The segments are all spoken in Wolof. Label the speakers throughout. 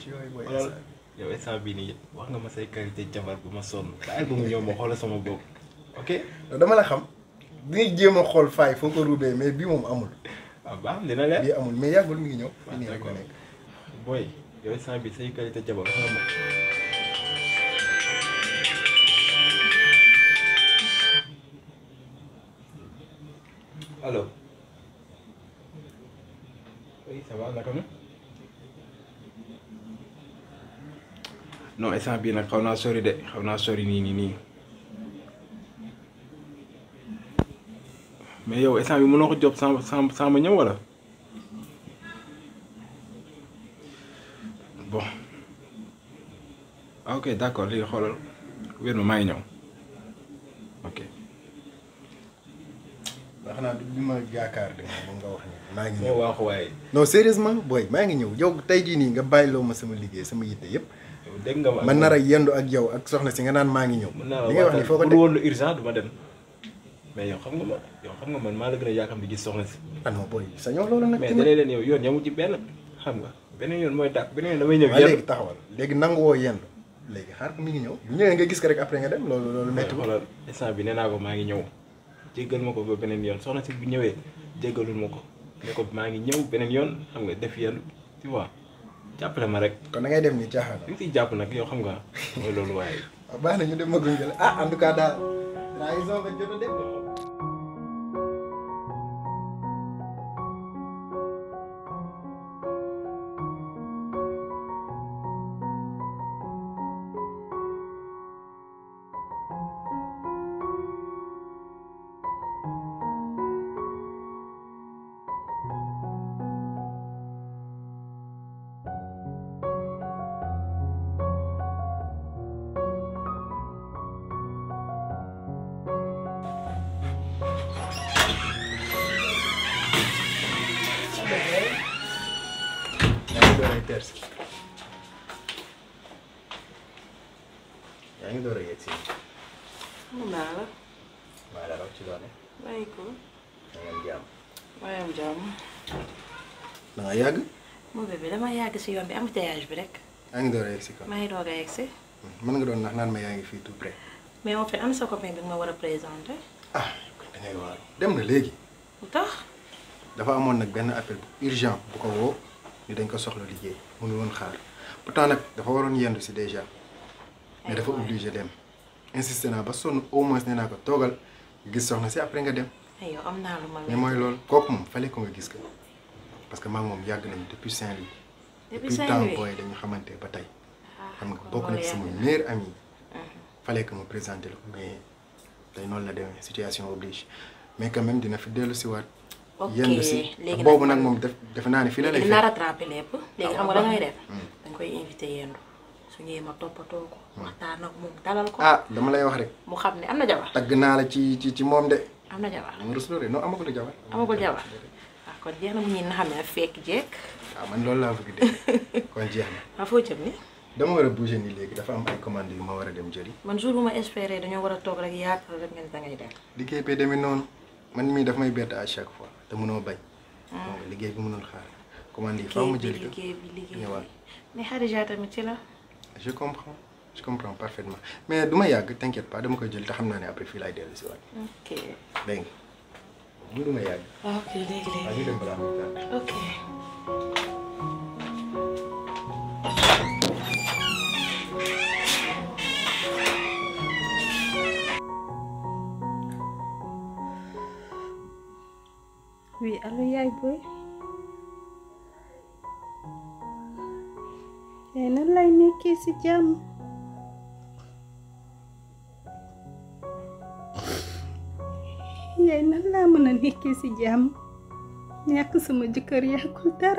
Speaker 1: ci yooyu booy
Speaker 2: xoolal yow instant bii nii wax nga ma say qualité jabar bu ma sonn bàyyi ba mu ñëw ma xoolal sama bopp ok
Speaker 1: dama la xam dinañ jéem a xool faay foo ko ruubee mais bii moom amul
Speaker 2: waaw baax dina leer
Speaker 1: bii amul mais yàggul mi ngi ñëw
Speaker 2: waaw
Speaker 1: nii rek la
Speaker 2: d'accord
Speaker 1: nekk
Speaker 2: booy yow instant bii say qualité jabar wax nga ma allo oui ça va naka nga non instant bii nag xaw naa sori de xaw naa sori nii nii nii mais yow instant bi mënoo ko job sans sans sans ma ñëw wala bon ah ok d'accord léegi xoolal wér ma maa ngi ñëw ok
Speaker 1: wax naa du bi ma yaakaar de moom nga wax ni maa ngi ñëw
Speaker 2: moo waaxu waaye
Speaker 1: non sérieusement booy maa ngi ñëw yow tey jii nii nga bàyyiloo ma sama liggéey sama yitte yëpp
Speaker 2: yow dégg nga ma
Speaker 1: man nar a yendu ak yow ak soxna si nga naan maa ngi ñëw
Speaker 2: mën naa la
Speaker 1: li ngay wax ni foo ko
Speaker 2: bu
Speaker 1: teg
Speaker 2: woon lu urgent du ma dem mais yow xam nga ma yow xam nga man maa la gën a yaakaar di gis soxna si
Speaker 1: ah non booy sa ñëw loolu nag
Speaker 2: mais
Speaker 1: tamit
Speaker 2: dalee leen yow yoon yamu ci benn xam nga beneen yoon mooy dàq beneen yoon damay ñëw
Speaker 1: waaye
Speaker 2: yenn
Speaker 1: léegi taxawal léegi nangu woo yendu léegi xaar ko mi ngi ñëw bu ñëwee nga gis ko rek après nga dem loolu loolu
Speaker 2: mais
Speaker 1: métti ko
Speaker 2: xoolal instant bi nee naa ko maa ngi ñëw jéggal ma ko ba beneen yoon soxna si bu ñëwee jéggalul ma ko ne ko maa ngi ñëw beneen yoon xam nga def yenn tu vois jàppale ma rek
Speaker 1: kon da ngay dem ni caaxaan
Speaker 2: li nga siy jàpp nag yow xam nga mooy loolu waaye
Speaker 1: waaw baax na ñu dem ma gunge la ah en tout cas daal trahison nga jot a dem yaa ngi door a teer si yaa ngi door a yegg si
Speaker 3: mun naa la
Speaker 1: maa la raw ci loone
Speaker 3: bàyyi ko
Speaker 1: da ngeen jàmm
Speaker 3: waaye am jàmm
Speaker 1: da nga yàgg
Speaker 3: moo bébé dama yàgg si yoon bi embouteillage bi rek
Speaker 1: yaa ngi door a yegg si kon
Speaker 3: maa ngi doog a yegg si
Speaker 1: mën nga doon nax naan ma yaa ngi fii tout près
Speaker 3: mais en fait am sa copain bi nga ma war a présenté
Speaker 1: ah kon da ngay waaru dem na léegi
Speaker 3: lu tax
Speaker 1: dafa amoon nag benn appel bu urgent bu ko woo ni dañ ko soxla liggéey mënu woon xaar pourtant nag dafa waroon yendu si déjà mais dafa obligé dem insisté naa ba sonn au moins nee naa ko toogal gis soxna si après nga dem
Speaker 3: ay yow am naa lu ma
Speaker 1: mais mooy loolu kooku moom fallait ko nga gis ko parce que maa ngi moom yàgg nañu depuis Saint-Louis
Speaker 3: depuis
Speaker 1: temps
Speaker 3: Saint-Louis
Speaker 1: booy dañu xamante ba tey xam nga
Speaker 3: kon
Speaker 1: bokk na
Speaker 3: loolu
Speaker 1: ci sama
Speaker 3: yàgg na.
Speaker 1: meilleur ami fallait que ma présenté la ko mais tey noonu la demee situation oblige mais quand même dina fi dellu si waat
Speaker 3: ok
Speaker 1: yendu si
Speaker 3: léegi
Speaker 1: boobu
Speaker 3: nag
Speaker 1: nag moom def defe naa ne fii la lay
Speaker 3: dinaa
Speaker 1: fekk
Speaker 3: rattrapé lépp léegi xam nga da ngay def dañ koy invité yendu su ñëwee ma toppatoo ko waxtaan ak moom dalal ko
Speaker 1: ah dama lay wax rek
Speaker 3: mu xam ne am na jabar
Speaker 1: tagg naa la ci ci ci moom de
Speaker 3: am na jabar
Speaker 1: dama rusloo de non amagul jabar
Speaker 3: amagul jabar waaw kon jeex na mu ñi na xam ne fekk jekk
Speaker 1: waaw man loolu laa bëgg de kon jeex na
Speaker 3: waa foo jëm ni
Speaker 1: dama war a bouger nii léegi dafa am ay commandes yu ma war a dem jëli
Speaker 3: man jour bu ma espéré dañoo war a toog rek yaakaar rek ngeen da ngay dem
Speaker 1: liggéey bi demee noonu man mii daf may bett à chaque fois te mënoo bañ donc liggéey bi mënul xaar commande yi faaw ma
Speaker 3: liggéey bi
Speaker 1: jëli ko
Speaker 3: liggéey bi liggéey
Speaker 1: ñëwaat
Speaker 3: bi mais Khadija tamit ci la
Speaker 1: je comprends je comprends parfaitement mais du ma yàgg t'inquiète pas dama koy jël te xam naa ne après fii laay dellu si waat
Speaker 3: ok
Speaker 1: dégg nga du ma yàgg
Speaker 3: waaw ok léegi
Speaker 1: waaw
Speaker 3: léegi
Speaker 1: ñu dem balaa muy tardé.
Speaker 3: ok
Speaker 4: oui allo yaay booy yaay nan lay nekkee ci jàmm yaay nan laa mën a nekkee ci jàmm ñàkk sama jëkkër yàggul dara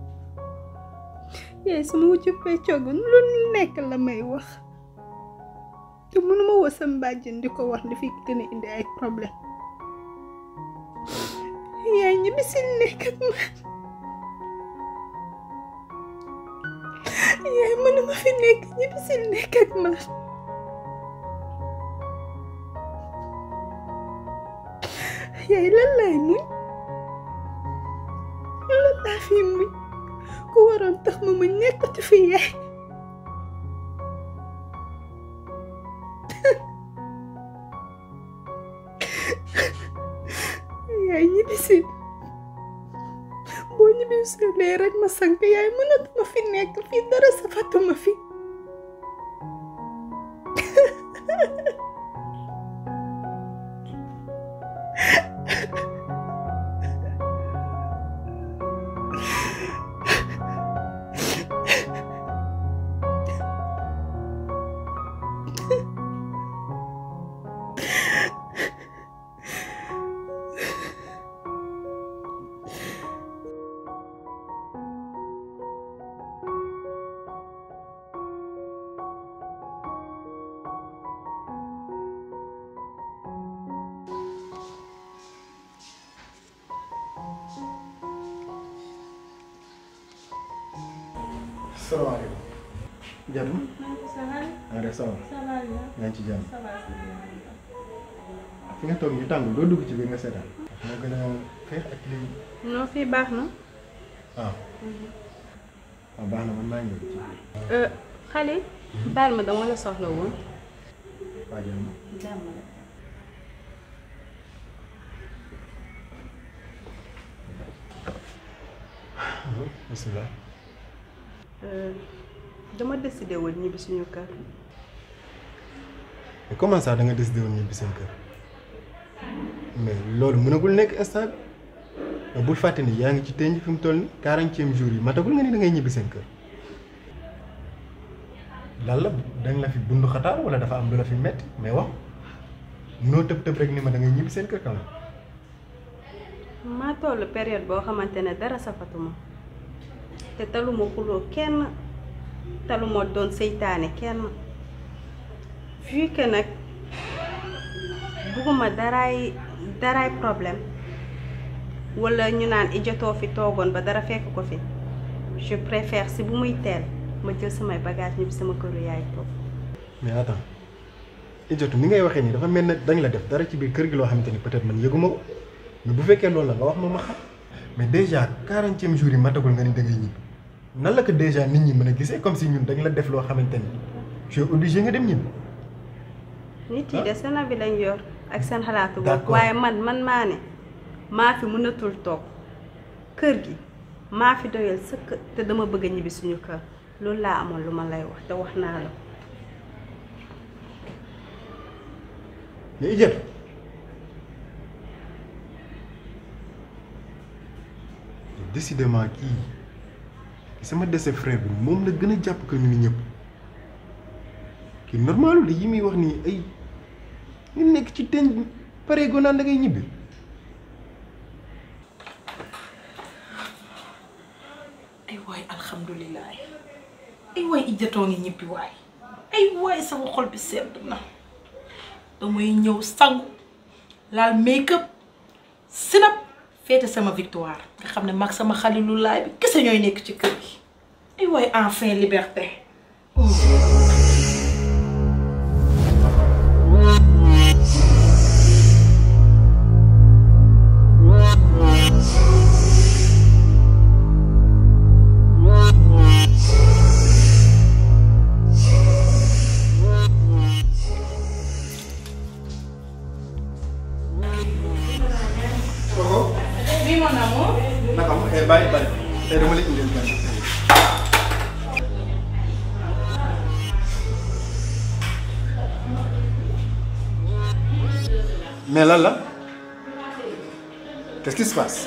Speaker 4: yaay sama wujju peccoogu lu nekk la may wax te mënuma woo sa mbàjjen di ko wax di fi gën a indi ay problème yaay ñibbi si nekk ak man yaay mënuma fi nekk ñibbi si nekk ak man yaay lan laay muñ lan laa fi muñ ku waroon tax ma ma nekkati fi yaay yaay ñibbisi boo ñibbisilee rek ma sank yaay mënatuma fi nekk fii dara safatuma fi
Speaker 1: salaamaaleykum. Diatou. maa ngi def ça va. yaa ngi ci jàmm. fi nga toog ñu tàng doo dugg ci biir nga seetaan. moo gën a xeex ak lii.
Speaker 4: non fii baax na
Speaker 1: waaw. waaw baax na man maa ngi ñëw ci biir.
Speaker 4: xale baal ma dama la soxla woon
Speaker 1: waa jàmm. bisimilah.
Speaker 4: dama décidé woon ñibbi suñu kër
Speaker 1: mais comment ça da nga décidé woon ñibbi seen kër mais loolu mënagul nekk instant bi mais bul fàtte ni yaa ngi ci tënj fi mu toll ni quarantième jour yi matagul nga ni da ngay ñibbi seen kër lan la dañ la fi bundu xataar wala dafa am lu la fi metti mais wax noo tëb tëb rek ni ma da ngay ñibbi seen kër quand même
Speaker 4: maa toll période boo xamante ne dara safatuma te taluma xuloo kenn taluma doon seytaane kenn vu que nag bugguma daraay daraay problème wala ñu naan i jotoo fi toogoon ba dara fekk ko fi je préfère si bu muy teel ma jël samay bagage ñibbi sama këru yaay toog
Speaker 1: mais attends Idiotou ni ngay waxee nii dafa mel ne dañ la def dara ci biir kër gi loo xamante ni peut-être man yëguma ko mais bu fekkee loolu la nga wax ma ma xam mais déjà quarantième jour yi matagul nga ni da ngay ñibbi nan la ko déjà nit ñi mën a gisee comme si ñun dañ la def loo xamante ni je suis obligé nga dem ñibbi
Speaker 4: nit yi de seen avis lañ yor ak seen xalaatu bopp
Speaker 1: D'accord.
Speaker 4: waaye man man maa ne maa fi mënatul toog kër gi maa fi doyal sëkk te dama bëgg a ñibbi suñu kër loolu laa amoon lu ma lay wax te wax naa la ko
Speaker 1: mais Idiotou décidément kii sama dese frère bi moom la gën a jàpp que ñu ni ñëpp kii normalu de yi muy wax nii ay ñu nekk ci teñ pare go naan da ngay ñibbi
Speaker 3: ay waay alhamdulilah ay waay ijjatoo ngi ñibbi waay ay waay sama xol bi sedd na damay ñëw sangu laal make-up sinap féete sama victoire nga xam ne mag sama xalilulaay bi kese ñooy nekk ci kër gi ay waay enfin liberté oui mon amour
Speaker 1: naka ma eh bàyyi bàyyi tey dama la indil gan mais lan la qu'est-ce qui se passe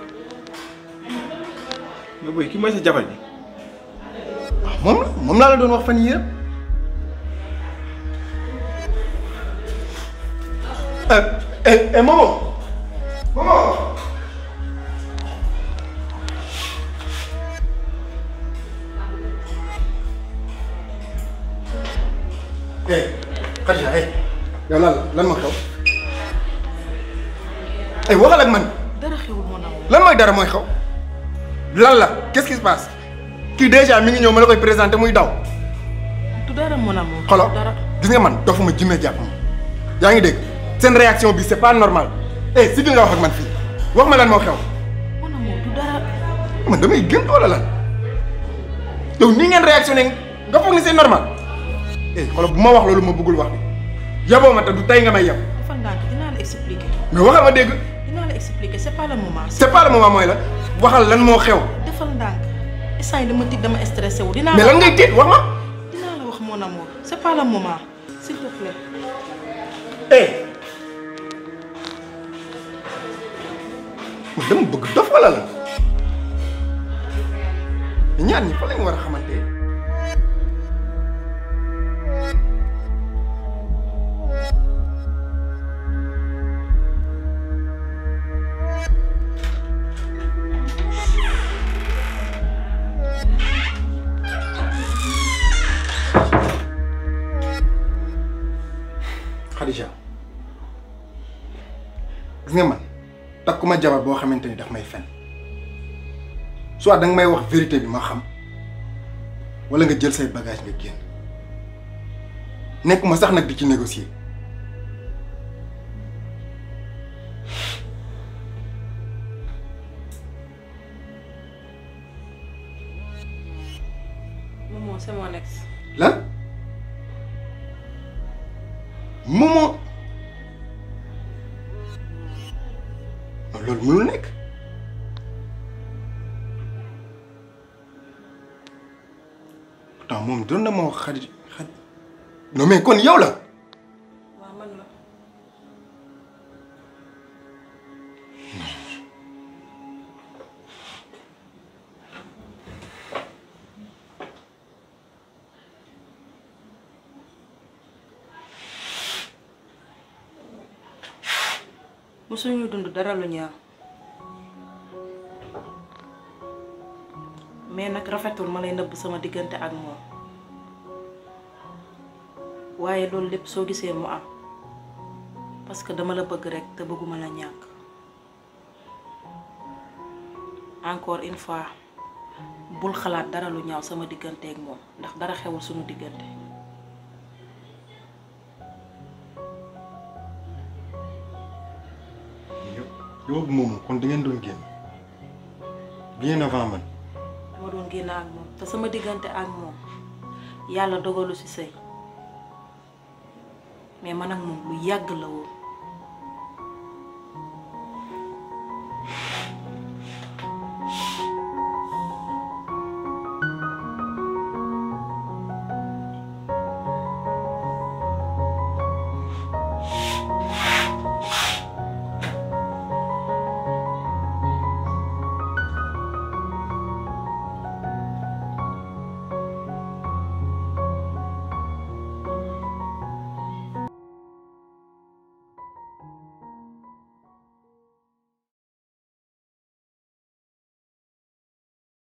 Speaker 2: mais boy ki mooy sa jabar ji
Speaker 1: moom la moom laa la doon wax fan yii yëpp eh eh eh Momo Momo eh Khadija eh yow lan la lan moo xew eh waxal ak man
Speaker 3: dara xewul mon amour
Speaker 1: lan mooy dara mooy xew lan la qu'est-ce qui se passe kii déjà mi ngi ñëw ma la koy présenté muy daw
Speaker 3: du dara mon amour
Speaker 1: xolo
Speaker 3: du dara
Speaker 1: gis nga man dofuma jinne jàpp ma yaa ngi dégg seen réaction bi c'est pas normal eh si nga wax ak man fii wax ma lan moo xew
Speaker 3: mon amour du dara
Speaker 1: man damay gën wala lan yow nii ngeen réactionné nga foog ni c'est normal eh xoolal bu ma wax loolu ma bëggul wax bi yaboo ma te du tey nga may yab
Speaker 3: defal ndànk dinaa la expliquer
Speaker 1: mais waxal ma dégg
Speaker 3: dinaa la expliquer c'est pas le moment.
Speaker 1: c'est pas le moment mooy la waxal lan moo xew
Speaker 3: defal ndànk instant yi dama tiit dama stressé wu dinaa
Speaker 1: mais lan ngay tiit wax ma
Speaker 3: dinaa la wax mon amour c'est pas le moment s'il te plaît.
Speaker 1: eh man dama bëgg dof wala la ñaar ñi fa lañ war a xamante Khadija gis nga man takkuma jabar boo xamante ni daf may fen soit danga may wax vérité bi ma xam wala nga jël say bagage nga génn nekkuma sax nag di ci négocier
Speaker 3: Momo c'est mon ex.
Speaker 1: lan Momo non loolu mënul nekk pourtant moom doon na ma wax xarit xarit non mais kon yow la
Speaker 3: waaw man la. musuñu dund dara lu ñaaw mais nag rafetul ma lay nëbb sama diggante ak moom waaye loolu lépp soo gisee mu am parce que dama la bëgg rekk te bëgguma la ñàkk encore une fois bul xalaat dara lu ñaaw sama diggante ak moom ndax dara xewul suñu diggante
Speaker 1: yow ak moomu kon da ngeen doon génn bien avant man
Speaker 3: dama doon génn ak moom te sama diggante ak moom yàlla dogalu ci sëy mais man ak moom lu yàgg la woon